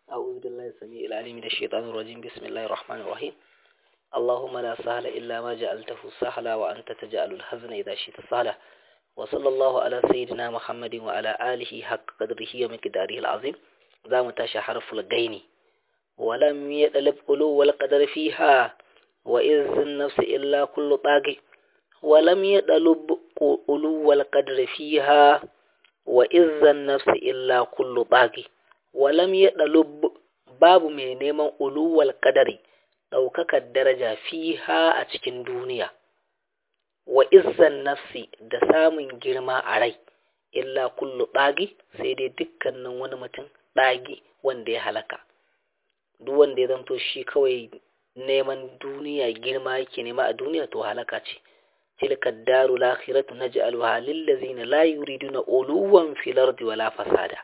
أعوذ بالله السميع العليم من الشيطان الرجيم بسم الله الرحمن الرحيم اللهم لا سهل إلا ما جعلته سهلا وأنت تجعل الحزن إذا شئت سهلا وصلى الله على سيدنا محمد وعلى آله حق قدره ومقداره العظيم ذا متاشى حرف الغين ولم يطلب علو القدر فيها وإذ النفس إلا كل طاغي ولم يطلب علو القدر فيها وإذ النفس إلا كل طاغي walam ya ɗalub babu mai neman uluwal ƙadari ɗaukakar daraja fiha a cikin duniya wa izzan nafsi da samun girma a rai illa kullu ɗagi sai dai dukkanin wani mutum ɗagi wanda ya halaka duk wanda ya zanto shi kawai neman duniya girma yake nema a duniya to halaka ce tilka daru lakhiratu naj'aluha lil ladzina la yuriduna uluwan fil ardi wala fasada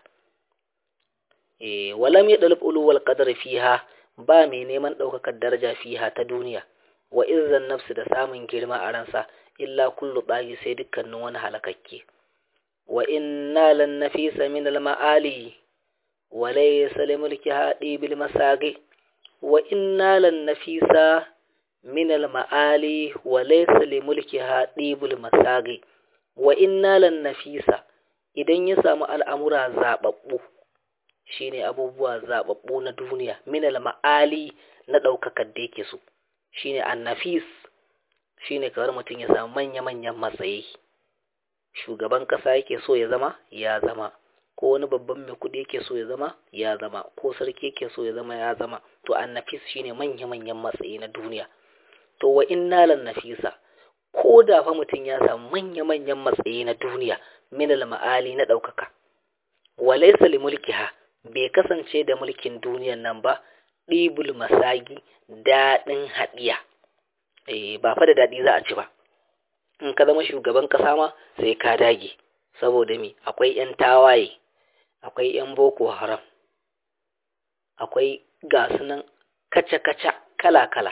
walam ya ɗalib uluwal qadar fiha ba mai neman ɗaukakar daraja fiha ta duniya wa izzan nafsi da samun girma a ransa illa kullu ɗagi sai dukkanin wani halakakke wa inna lan nafisa min al ma'ali wa laysa li mulki hadi bil masagi wa inna lan nafisa min al ma'ali wa laysa li mulki hadi bil masagi wa inna lan nafisa idan ya samu al'amura zababbu shine abubuwa zababbu na duniya minal ma'ali na ɗaukakar da yake so shine annafis shine kawar mutum ya samu manya-manyan matsayi shugaban ƙasa yake so ya zama ya zama ko wani babban mai kuɗi yake so ya zama ya zama ko sarki yake so ya zama ya zama to annafis shine manya-manyan matsayi na duniya to wa inna lan nafisa ko da fa mutum ya samu manya-manyan matsayi na duniya minal ma'ali na ɗaukaka walaysa li mulkiha bai kasance da mulkin duniyan nan ba ɗibul masagi daɗin haɗiya eh ba fa da daɗi za a ci ba in ka zama shugaban ƙasa ma sai ka dage saboda me akwai 'yan tawaye akwai 'yan boko haram akwai gasunan kaca-kaca kala-kala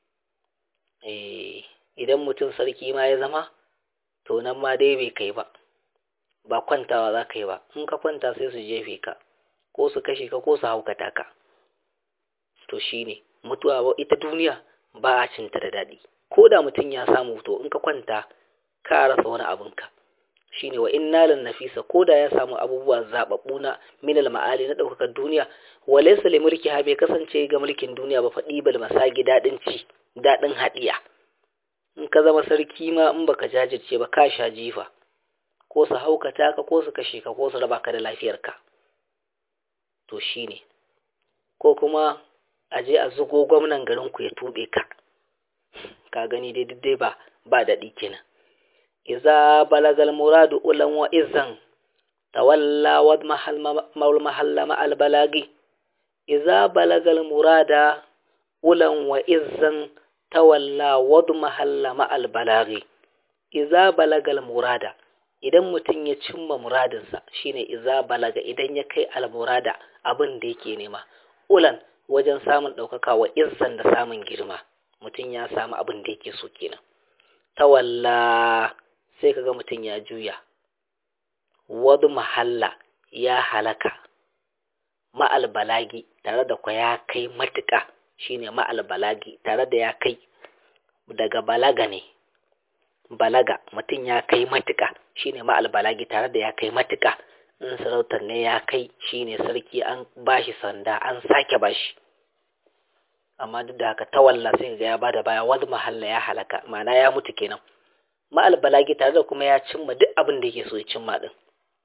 eh idan mutum sarki ma ya zama to nan ma dai bai kai ba ba kwantawa za ka yi ba in ka kwanta sai su jefe ka ko su kashe ka ko su haukata ka to shine mutuwa ita duniya ba a cinta da daɗi ko da mutum ya samu to in ka kwanta ka rasa wani abinka shine wa inna lan nafisa ko da ya samu abubuwa zababbu na minal ma'ali na ɗaukakar duniya wa laysa li mulki ha bai kasance ga mulkin duniya ba faɗi bal masagi daɗin ci daɗin haɗiya in ka zama sarki ma in baka jajirce ba ka sha jifa ko su haukata ka ko su kashe ka ko su raba ka da lafiyarka to shi ne ko kuma a je a zugo gwamnan garinku ya tuɓe ka ka gani dai dai ba ba daɗi kenan iza balagal muradu ulan wa izan tawalla wa maul mahalla ma albalagi iza balagal murada ulan wa izan tawalla wa mahalla ma albalagi iza balagal murada idan mutum ya cimma muradinsa shine iza balaga idan ya kai almurada abin da yake nema ulan wajen samun ɗaukaka wa izzan da samun girma mutum ya samu abin da yake so kenan tawalla sai kaga mutum ya juya wadu mahalla ya halaka ma'al balagi tare da kwa ya kai matuƙa shine ma'al balagi tare da ya kai daga balaga ne balaga mutum ya kai matuƙa shine ma'al balagi tare da ya kai matuƙa in sarautar ne ya kai shine sarki an bashi sanda an sake bashi amma duk da haka tawalla sai ga ya bada baya wani mahalla ya halaka ma'ana ya mutu kenan ma'al balagi tare da kuma ya cimma duk abin da yake so ya cimma din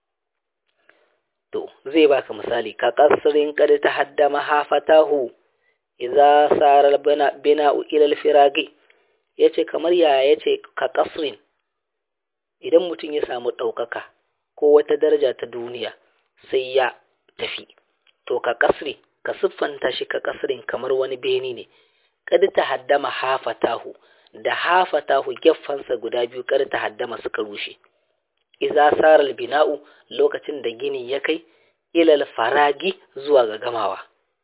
to zai baka misali ka kasrin kad ta haddama hafatahu idza saral bina bina'u ila al-firagi yace kamar yaya yace ka kasrin idan mutum ya samu ɗaukaka ko wata daraja ta duniya sai ya tafi to ka kasri ka siffanta shi ka kasrin kamar wani beni ne kada ta haddama hafatahu da hafatahu geffansa guda biyu kada ta haddama suka rushe iza saral bina'u lokacin da gini ya kai ilal faragi zuwa ga gamawa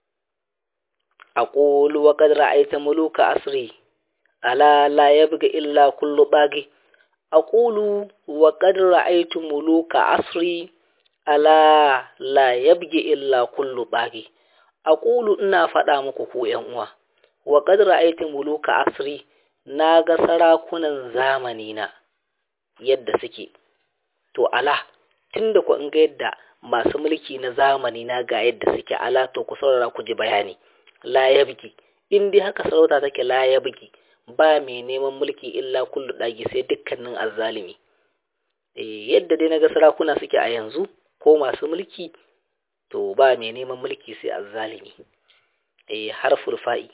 aqulu wa qad ra'ayta muluka asri ala la yabga illa kullu bagi aqulu wa qad ra'aytu muluka asri ala la yabgi illa kullu bagi aqulu ina faɗa muku ku ƴan uwa wa qad ra'aytu muluka asri na ga sarakunan zamani na yadda suke to ala tunda ku in ga yadda masu mulki na zamani na ga yadda suke ala to ku saurara ku ji bayani la yabki in dai haka sarauta take la yabki ba mai neman mulki illa kullu dagi sai dukkanin azzalimi eh yadda dai naga sarakuna suke a yanzu ko masu mulki to ba mai neman mulki sai azzalimi eh harful fa'i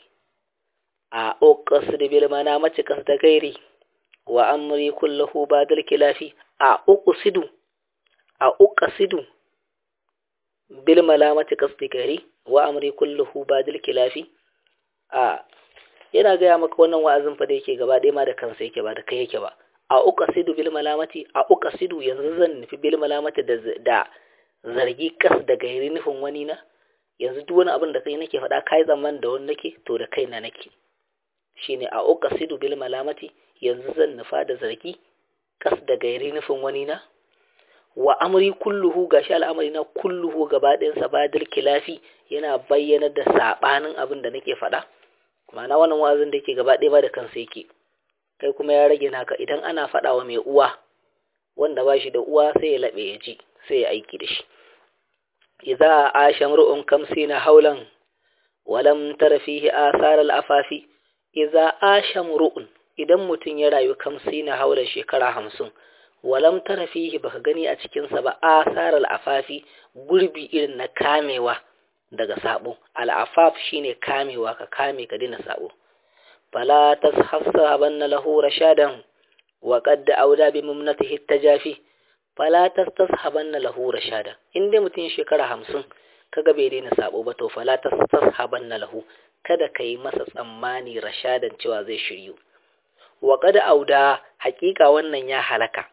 a uqsid bil manamati kas da gairi wa amri kulluhu badal kilafi a uqsidu a uqsidu bil malamati kas da gairi wa amri kulluhu badal kilafi a yana gaya maka wannan wa'azin fa da yake gaba ɗaya ma da kansa yake ba da kai yake ba a uqsidu bil malamati a uqsidu yanzu zan nufi bil malamati da da zargi kas da gairi nufin wani na yanzu duk wani abin da kai nake faɗa kai zaman da wani nake to da kaina nake shine a uqsidu bil malamati yanzu zan nufa da zargi kas da gairi nufin wani na wa amri kulluhu gashi al'amari na kulluhu gaba ɗayan sa badil kilafi yana bayyana da sabanin abin da nake faɗa ma'ana wannan wa'azin da yake gaba ɗaya ba da kansa yake kai kuma ya rage naka idan ana faɗa wa mai uwa wanda ba shi da uwa sai ya laɓe ya ji sai ya aiki da shi idza asha mar'un kamsina haulan walam tara fihi athar al-afafi idza asha mar'un idan mutun ya rayu kamsina haulan shekara hamsin walam tara fihi baka gani a cikin sa ba athar al-afafi gurbi irin na kamewa daga sabo al-afaf shine kamewa ka kame ka dina sabo fala tashassabanna lahu rashadan wa qad auda bi mumnatihi tajafi fala tashabanna lahu rashada in dai mutum shekara hamsin kaga bai daina sabo ba to fala tashabanna lahu kada kai masa tsammani rashadan cewa zai shiryu wa qad auda hakika wannan ya halaka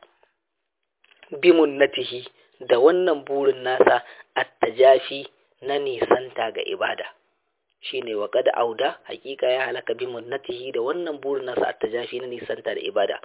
bi munnatihi da wannan burin nasa at-tajafi na nisanta ga ibada shine wa qad auda hakika ya halaka bi munnatihi da wannan burin nasa at-tajafi na nisanta da ibada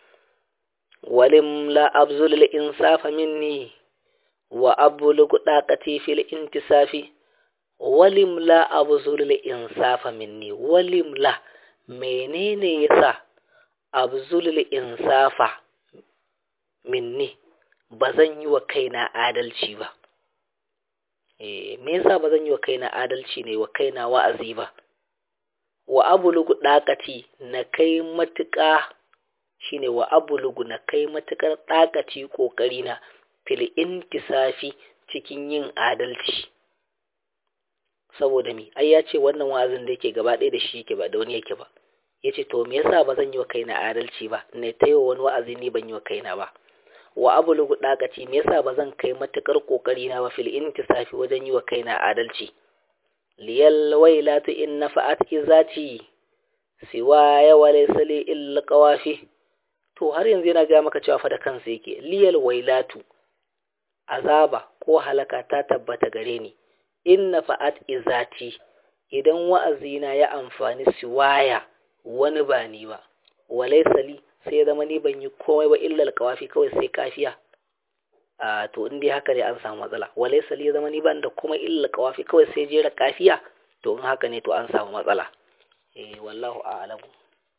ولم لا أبذل الإنصاف مني وأبلغ طاقتي في الانتصاف ولم لا أبذل الإنصاف مني ولم لا menene yasa abzul insafa minni bazan yi wa kaina adalci ba eh me yasa bazan yi wa kaina adalci ne wa kaina wa'azi ba wa abulugu dakati na kai matuƙa shine wa abulugu na kai matukar ɗakaci ƙoƙari na fil intisafi cikin yin adalci saboda mi ai ya ce wannan wa'azin da yake gaba ɗaya da shi yake ba da wani yake ba ya ce to me yasa ba zan yi wa kaina adalci ba ne ta yi wa wani wa'azi ni ban yi wa kaina ba wa abulugu ɗakaci me yasa ba zan kai matukar ƙoƙari na ba fil intisafi wajen yi wa kaina adalci liyal wailatu in nafa'at izati siwa ya walaysa li illa qawafi to har yanzu yana ga maka cewa fa da kansa yake liyal wailatu azaba ko halaka ta tabbata gare ni inna fa'at izati idan wa'azina ya amfani siwaya wani ba ni ba walaysa li sai zama ni ban yi komai ba illa alqawafi kawai sai kafiya a to in dai haka ne an samu matsala walaysa li zama ni ban da komai illa alqawafi kawai sai jera kafiya to in haka ne to an samu matsala eh wallahu a'lamu